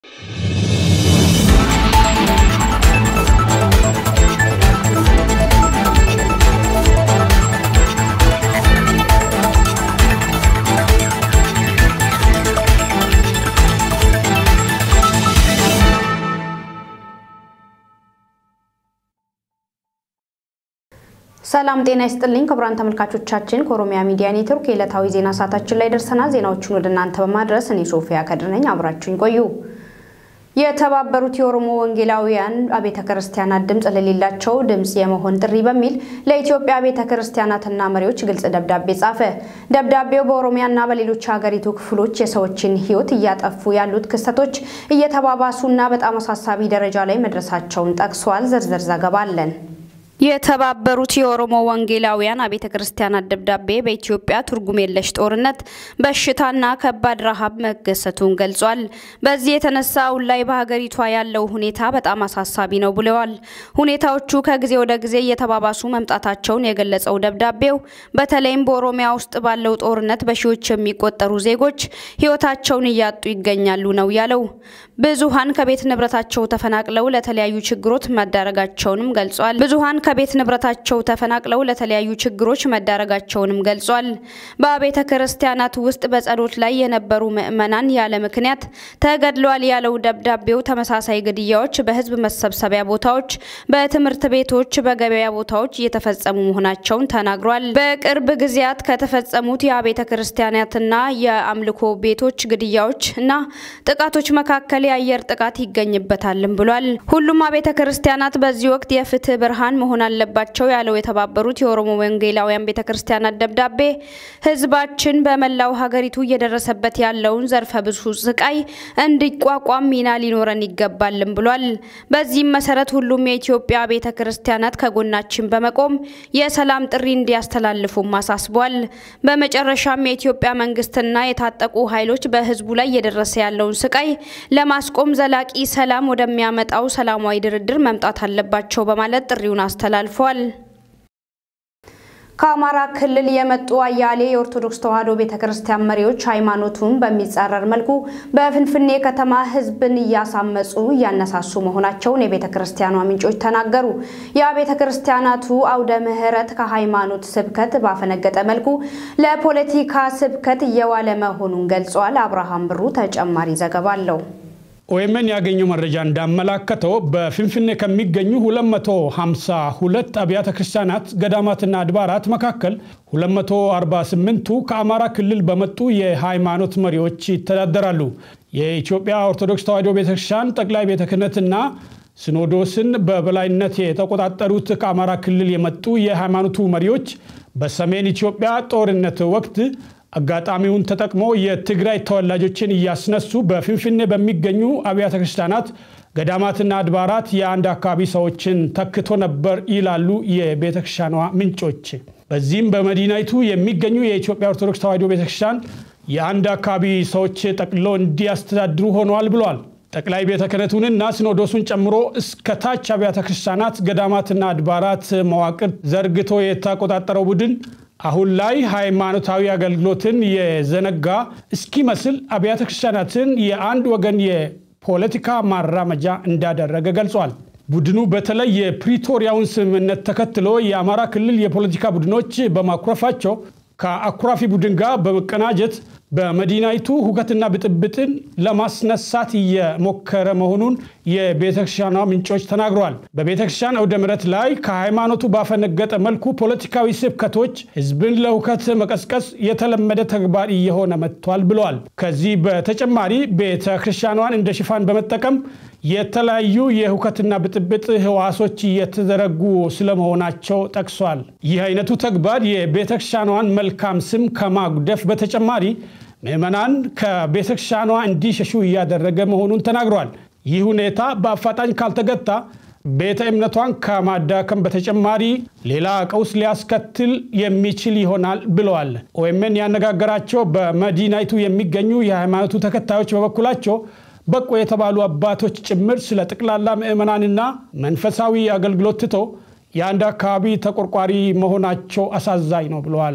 ሰላም ጤና ይስጥልኝ ክቡራን ተመልካቾቻችን፣ ከኦሮሚያ ሚዲያ ኔትወርክ የዕለታዊ ዜና ሰዓታችን ላይ ደርሰናል። ዜናዎቹን ወደ እናንተ በማድረስ እኔ ሶፊያ ከድር ነኝ። አብራችሁኝ ቆዩ። የተባበሩት የኦሮሞ ወንጌላውያን አብያተ ክርስቲያናት ድምፅ ለሌላቸው ድምፅ የመሆን ጥሪ በሚል ለኢትዮጵያ አብያተ ክርስቲያናትና መሪዎች ግልጽ ደብዳቤ ጻፈ። ደብዳቤው በኦሮሚያና በሌሎች ሀገሪቱ ክፍሎች የሰዎችን ሕይወት እያጠፉ ያሉት ክስተቶች እየተባባሱና በጣም አሳሳቢ ደረጃ ላይ መድረሳቸውን ጠቅሷል። ዝርዝር ዘገባ አለን። የተባበሩት የኦሮሞ ወንጌላውያን አብያተ ክርስቲያናት ደብዳቤ በኢትዮጵያ ትርጉም የለሽ ጦርነት፣ በሽታና ከባድ ረሃብ መከሰቱን ገልጿል። በዚህ የተነሳ አሁን ላይ በሀገሪቷ ያለው ሁኔታ በጣም አሳሳቢ ነው ብለዋል። ሁኔታዎቹ ከጊዜ ወደ ጊዜ እየተባባሱ መምጣታቸውን የገለጸው ደብዳቤው በተለይም በኦሮሚያ ውስጥ ባለው ጦርነት በሺዎች የሚቆጠሩ ዜጎች ሕይወታቸውን እያጡ ይገኛሉ ነው ያለው። ብዙሀን ከቤት ንብረታቸው ተፈናቅለው ለተለያዩ ችግሮች መዳረጋቸውንም ገልጿል። ብዙሀን ከቤት ንብረታቸው ተፈናቅለው ለተለያዩ ችግሮች መዳረጋቸውንም ገልጿል። በቤተ ክርስቲያናት ውስጥ በጸሎት ላይ የነበሩ ምዕመናን ያለ ምክንያት ተገድለዋል ያለው ደብዳቤው ተመሳሳይ ግድያዎች በህዝብ መሰብሰቢያ ቦታዎች፣ በትምህርት ቤቶች፣ በገበያ ቦታዎች እየተፈጸሙ መሆናቸውን ተናግሯል። በቅርብ ጊዜያት ከተፈጸሙት የቤተ ክርስቲያናትና የአምልኮ ቤቶች ግድያዎች እና ጥቃቶች መካከል የአየር ጥቃት ይገኝበታልም ብሏል። ሁሉም አብያተ ክርስቲያናት በዚህ ወቅት የፍትህ ብርሃን መሆን አለባቸው ያለው የተባበሩት የኦሮሞ ወንጌላውያን ቤተ ክርስቲያናት ደብዳቤ ህዝባችን በመላው ሀገሪቱ እየደረሰበት ያለውን ዘርፈ ብዙ ስቃይ እንዲቋቋም ሚና ሊኖረን ይገባልም ብሏል። በዚህም መሰረት ሁሉም የኢትዮጵያ ቤተ ክርስቲያናት ከጎናችን በመቆም የሰላም ጥሪ እንዲያስተላልፉም አሳስቧል። በመጨረሻም የኢትዮጵያ መንግስትና የታጠቁ ኃይሎች በህዝቡ ላይ እየደረሰ ያለውን ስቃይ ለማስቆም ዘላቂ ሰላም ወደሚያመጣው ሰላማዊ ድርድር መምጣት አለባቸው በማለት ጥሪውን አስተላልፏል። ከአማራ ክልል የመጡ አያሌ የኦርቶዶክስ ተዋሕዶ ቤተ ክርስቲያን መሪዎች ሃይማኖቱን በሚጻረር መልኩ በፍንፍኔ ከተማ ህዝብን እያሳመጹ እያነሳሱ መሆናቸውን የቤተ ክርስቲያኗ ምንጮች ተናገሩ። የቤተ ክርስቲያናቱ አውደ ምሕረት ከሃይማኖት ስብከት ባፈነገጠ መልኩ ለፖለቲካ ስብከት እየዋለ መሆኑን ገልጿል። አብርሃም ብሩ ተጨማሪ ዘገባ አለው። ኦኤምን ያገኘው መረጃ እንዳመላከተው በፍንፍኔ ከሚገኙ 252 አብያተ ክርስቲያናት ገዳማትና አድባራት መካከል 248ቱ ከአማራ ክልል በመጡ የሃይማኖት መሪዎች ይተዳደራሉ። የኢትዮጵያ ኦርቶዶክስ ተዋሕዶ ቤተክርስቲያን ጠቅላይ ቤተ ክህነትና ሲኖዶስን በበላይነት የተቆጣጠሩት ከአማራ ክልል የመጡ የሃይማኖቱ መሪዎች በሰሜን ኢትዮጵያ ጦርነት ወቅት አጋጣሚውን ተጠቅሞ የትግራይ ተወላጆችን እያስነሱ በፍንፍኔ በሚገኙ አብያተ ክርስቲያናት ገዳማትና አድባራት የአንድ አካባቢ ሰዎችን ተክቶ ነበር ይላሉ የቤተ ክርስቲያኗ ምንጮች። በዚህም በመዲናይቱ የሚገኙ የኢትዮጵያ ኦርቶዶክስ ተዋሕዶ ቤተ ክርስቲያን የአንድ አካባቢ ሰዎች ጠቅልሎ እንዲያስተዳድሩ ሆነዋል ብሏል። ጠቅላይ ቤተ ክህነቱንና ሲኖዶሱን ጨምሮ እስከ ታች አብያተ ክርስቲያናት ገዳማትና አድባራት መዋቅር ዘርግቶ የተቆጣጠረው ቡድን አሁን ላይ ሃይማኖታዊ አገልግሎትን የዘነጋ እስኪመስል አብያተ ክርስቲያናትን የአንድ ወገን የፖለቲካ ማራመጃ እንዳደረገ ገልጿል። ቡድኑ በተለይ የፕሪቶሪያውን ስምምነት ተከትሎ የአማራ ክልል የፖለቲካ ቡድኖች በማኩረፋቸው ከአኩራፊ ቡድን ጋር በመቀናጀት በመዲናይቱ ሁከትና ብጥብጥን ለማስነሳት እየሞከረ መሆኑን የቤተክርስቲያኗ ምንጮች ተናግረዋል። በቤተክርስቲያን አውደ ምሕረት ላይ ከሃይማኖቱ ባፈነገጠ መልኩ ፖለቲካዊ ስብከቶች ህዝብን ለሁከት መቀስቀስ የተለመደ ተግባር እየሆነ መጥቷል ብለዋል። ከዚህ በተጨማሪ ቤተክርስቲያኗን እንደ ሽፋን በመጠቀም የተለያዩ የሁከትና ብጥብጥ ህዋሶች እየተዘረጉ ስለመሆናቸው ጠቅሷል። ይህ አይነቱ ተግባር የቤተክርስቲያኗን መልካም ስም ከማጉደፍ በተጨማሪ ምዕመናን ከቤተክርስቲያኗ እንዲሸሹ እያደረገ መሆኑን ተናግረዋል። ይህ ሁኔታ በአፋጣኝ ካልተገታ ቤተ እምነቷን ከማዳከም በተጨማሪ ሌላ ቀውስ ሊያስከትል የሚችል ይሆናል ብለዋል። ኦኤምን ያነጋገራቸው በመዲናይቱ የሚገኙ የሃይማኖቱ ተከታዮች በበኩላቸው በቆ የተባሉ አባቶች ጭምር ስለ ጠቅላላ ምዕመናንና መንፈሳዊ አገልግሎት ትቶ የአንድ አካባቢ ተቆርቋሪ መሆናቸው አሳዛኝ ነው ብለዋል።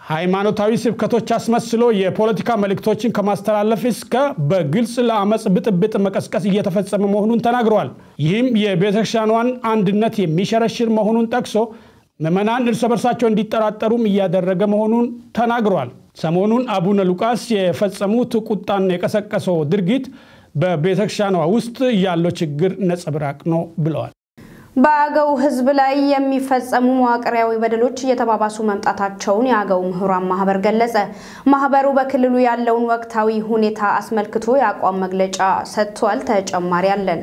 ሃይማኖታዊ ስብከቶች አስመስሎ የፖለቲካ መልእክቶችን ከማስተላለፍ እስከ በግልጽ ለአመፅ ብጥብጥ መቀስቀስ እየተፈጸመ መሆኑን ተናግረዋል። ይህም የቤተክርስቲያኗን አንድነት የሚሸረሽር መሆኑን ጠቅሶ ምዕመናን እርስ በርሳቸው እንዲጠራጠሩም እያደረገ መሆኑን ተናግረዋል። ሰሞኑን አቡነ ሉቃስ የፈጸሙት ቁጣን የቀሰቀሰው ድርጊት በቤተክርስቲያኗ ውስጥ ያለው ችግር ነጸብራቅ ነው ብለዋል። በአገው ሕዝብ ላይ የሚፈጸሙ መዋቅራዊ በደሎች እየተባባሱ መምጣታቸውን የአገው ምሁራን ማህበር ገለጸ። ማህበሩ በክልሉ ያለውን ወቅታዊ ሁኔታ አስመልክቶ የአቋም መግለጫ ሰጥቷል። ተጨማሪ አለን።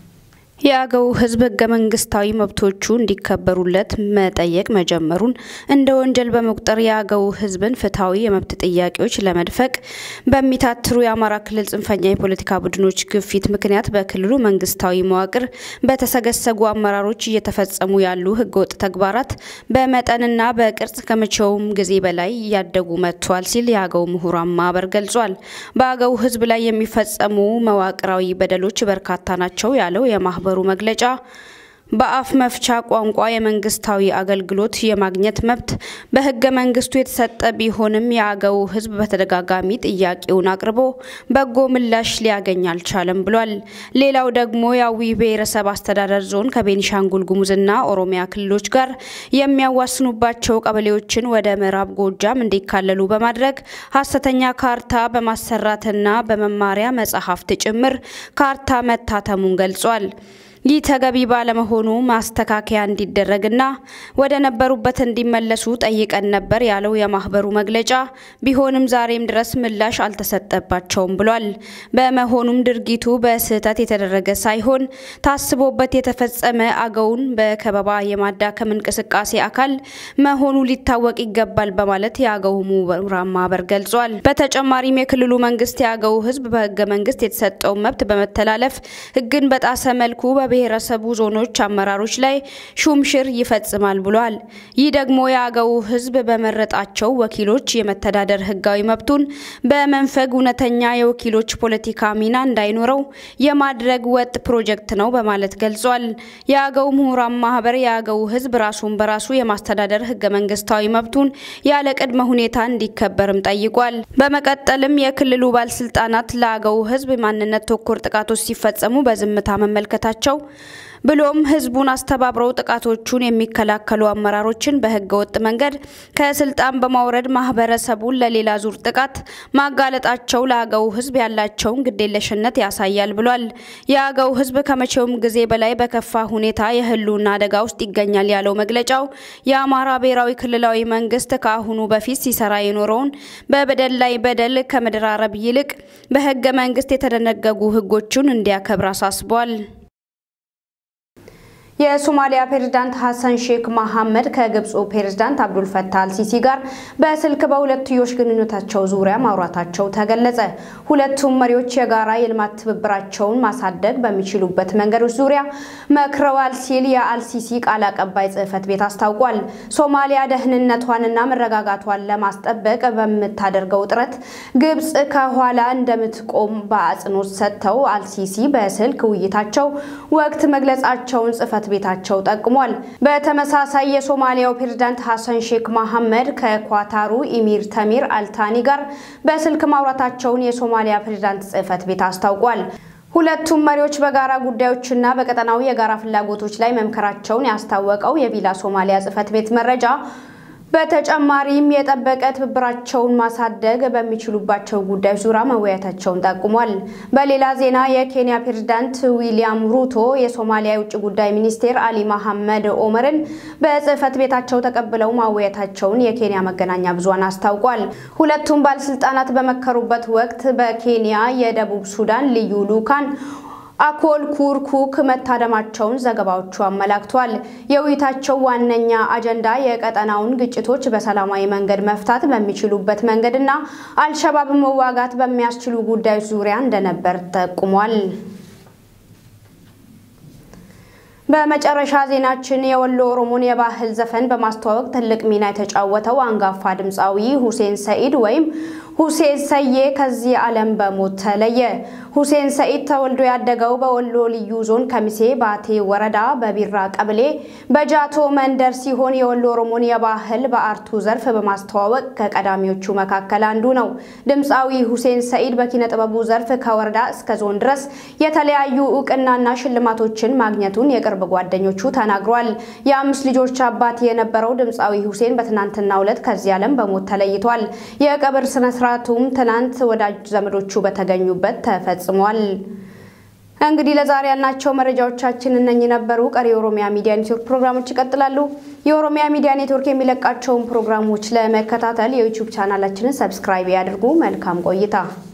የአገው ህዝብ ህገ መንግስታዊ መብቶቹ እንዲከበሩለት መጠየቅ መጀመሩን እንደ ወንጀል በመቁጠር የአገው ህዝብን ፍትሐዊ የመብት ጥያቄዎች ለመድፈቅ በሚታትሩ የአማራ ክልል ጽንፈኛ የፖለቲካ ቡድኖች ግፊት ምክንያት በክልሉ መንግስታዊ መዋቅር በተሰገሰጉ አመራሮች እየተፈጸሙ ያሉ ህገወጥ ተግባራት በመጠንና በቅርጽ ከመቼውም ጊዜ በላይ እያደጉ መጥቷል ሲል የአገው ምሁራን ማህበር ገልጿል። በአገው ህዝብ ላይ የሚፈጸሙ መዋቅራዊ በደሎች በርካታ ናቸው ያለው የማህበሩ መግለጫ በአፍ መፍቻ ቋንቋ የመንግስታዊ አገልግሎት የማግኘት መብት በህገ መንግስቱ የተሰጠ ቢሆንም የአገው ህዝብ በተደጋጋሚ ጥያቄውን አቅርቦ በጎ ምላሽ ሊያገኝ አልቻለም ብሏል። ሌላው ደግሞ የአዊ ብሔረሰብ አስተዳደር ዞን ከቤኒሻንጉል ጉሙዝና ኦሮሚያ ክልሎች ጋር የሚያዋስኑባቸው ቀበሌዎችን ወደ ምዕራብ ጎጃም እንዲካለሉ በማድረግ ሀሰተኛ ካርታ በማሰራትና በመማሪያ መጽሐፍት ጭምር ካርታ መታተሙን ገልጿል። ይህ ተገቢ ባለመሆኑ ማስተካከያ እንዲደረግና ወደ ነበሩበት እንዲመለሱ ጠይቀን ነበር ያለው የማህበሩ መግለጫ፣ ቢሆንም ዛሬም ድረስ ምላሽ አልተሰጠባቸውም ብሏል። በመሆኑም ድርጊቱ በስህተት የተደረገ ሳይሆን ታስቦበት የተፈጸመ አገውን በከበባ የማዳከም እንቅስቃሴ አካል መሆኑ ሊታወቅ ይገባል በማለት የአገው ምሁራን ማህበር ገልጿል። በተጨማሪም የክልሉ መንግስት የአገው ህዝብ በህገ መንግስት የተሰጠውን መብት በመተላለፍ ህግን በጣሰ መልኩ ብሔረሰቡ ዞኖች አመራሮች ላይ ሹምሽር ይፈጽማል ብሏል። ይህ ደግሞ የአገው ህዝብ በመረጣቸው ወኪሎች የመተዳደር ህጋዊ መብቱን በመንፈግ እውነተኛ የወኪሎች ፖለቲካ ሚና እንዳይኖረው የማድረግ ወጥ ፕሮጀክት ነው በማለት ገልጿል። የአገው ምሁራን ማህበር የአገው ህዝብ ራሱን በራሱ የማስተዳደር ህገ መንግስታዊ መብቱን ያለ ቅድመ ሁኔታ እንዲከበርም ጠይቋል። በመቀጠልም የክልሉ ባለስልጣናት ለአገው ህዝብ ማንነት ተኮር ጥቃቶች ሲፈጸሙ በዝምታ መመልከታቸው ብሎም ህዝቡን አስተባብረው ጥቃቶቹን የሚከላከሉ አመራሮችን በህገ ወጥ መንገድ ከስልጣን በማውረድ ማህበረሰቡን ለሌላ ዙር ጥቃት ማጋለጣቸው ለአገው ህዝብ ያላቸውን ግዴለሽነት ያሳያል ብሏል። የአገው ህዝብ ከመቼውም ጊዜ በላይ በከፋ ሁኔታ የህልውና አደጋ ውስጥ ይገኛል ያለው መግለጫው የአማራ ብሔራዊ ክልላዊ መንግስት ከአሁኑ በፊት ሲሰራ የኖረውን በበደል ላይ በደል ከመደራረብ ይልቅ በህገ መንግስት የተደነገጉ ህጎቹን እንዲያከብር አሳስቧል። የሶማሊያ ፕሬዝዳንት ሀሰን ሼክ መሐመድ ከግብፁ ፕሬዝዳንት አብዱል ፈታህ አልሲሲ ጋር በስልክ በሁለትዮሽ ግንኙነታቸው ዙሪያ ማውራታቸው ተገለጸ። ሁለቱም መሪዎች የጋራ የልማት ትብብራቸውን ማሳደግ በሚችሉበት መንገዶች ዙሪያ መክረዋል ሲል የአልሲሲ ቃል አቀባይ ጽህፈት ቤት አስታውቋል። ሶማሊያ ደህንነቷንና መረጋጋቷን ለማስጠበቅ በምታደርገው ጥረት ግብፅ ከኋላ እንደምትቆም በአጽንኦት ሰጥተው አልሲሲ በስልክ ውይይታቸው ወቅት መግለጻቸውን ጽህፈት ቤታቸው ጠቅሟል። በተመሳሳይ የሶማሊያው ፕሬዝዳንት ሀሰን ሼክ መሐመድ ከኳታሩ ኢሚር ተሚር አልታኒ ጋር በስልክ ማውራታቸውን የሶማሊያ ፕሬዝዳንት ጽህፈት ቤት አስታውቋል። ሁለቱም መሪዎች በጋራ ጉዳዮችና በቀጠናዊ የጋራ ፍላጎቶች ላይ መምከራቸውን ያስታወቀው የቪላ ሶማሊያ ጽህፈት ቤት መረጃ በተጨማሪም የጠበቀ ትብብራቸውን ማሳደግ በሚችሉባቸው ጉዳዮች ዙሪያ መወያየታቸውን ጠቁሟል። በሌላ ዜና የኬንያ ፕሬዝዳንት ዊሊያም ሩቶ የሶማሊያ የውጭ ጉዳይ ሚኒስቴር አሊ መሐመድ ኦመርን በጽህፈት ቤታቸው ተቀብለው ማወያየታቸውን የኬንያ መገናኛ ብዙሃን አስታውቋል። ሁለቱም ባለስልጣናት በመከሩበት ወቅት በኬንያ የደቡብ ሱዳን ልዩ ልኡካን አኮል ኩርኩክ መታደማቸውን ዘገባዎቹ አመላክቷል። የውይይታቸው ዋነኛ አጀንዳ የቀጠናውን ግጭቶች በሰላማዊ መንገድ መፍታት በሚችሉበት መንገድና አልሸባብ መዋጋት በሚያስችሉ ጉዳዮች ዙሪያ እንደነበር ጠቁሟል። በመጨረሻ ዜናችን የወሎ ኦሮሞን የባህል ዘፈን በማስተዋወቅ ትልቅ ሚና የተጫወተው አንጋፋ ድምፃዊ ሁሴን ሰኢድ ወይም ሁሴን ሰዬ ከዚህ ዓለም በሞት ተለየ። ሁሴን ሰኢድ ተወልዶ ያደገው በወሎ ልዩ ዞን ከሚሴ ባቴ ወረዳ በቢራ ቀበሌ በጃቶ መንደር ሲሆን የወሎ ኦሮሞን የባህል በአርቱ ዘርፍ በማስተዋወቅ ከቀዳሚዎቹ መካከል አንዱ ነው። ድምፃዊ ሁሴን ሰኢድ በኪነ ጥበቡ ዘርፍ ከወረዳ እስከ ዞን ድረስ የተለያዩ እውቅናና ሽልማቶችን ማግኘቱን የቅርብ ጓደኞቹ ተናግሯል። የአምስት ልጆች አባት የነበረው ድምፃዊ ሁሴን በትናንትናው ዕለት ከዚህ ዓለም በሞት ተለይቷል። የቀብር ስነ ስርዓቱም ትናንት ወዳጅ ዘመዶቹ በተገኙበት ተፈጽሟል። እንግዲህ ለዛሬ ያልናቸው መረጃዎቻችን እነኚህ ነበሩ። ቀሪ የኦሮሚያ ሚዲያ ኔትወርክ ፕሮግራሞች ይቀጥላሉ። የኦሮሚያ ሚዲያ ኔትወርክ የሚለቃቸውን ፕሮግራሞች ለመከታተል የዩቲዩብ ቻናላችንን ሰብስክራይብ ያድርጉ። መልካም ቆይታ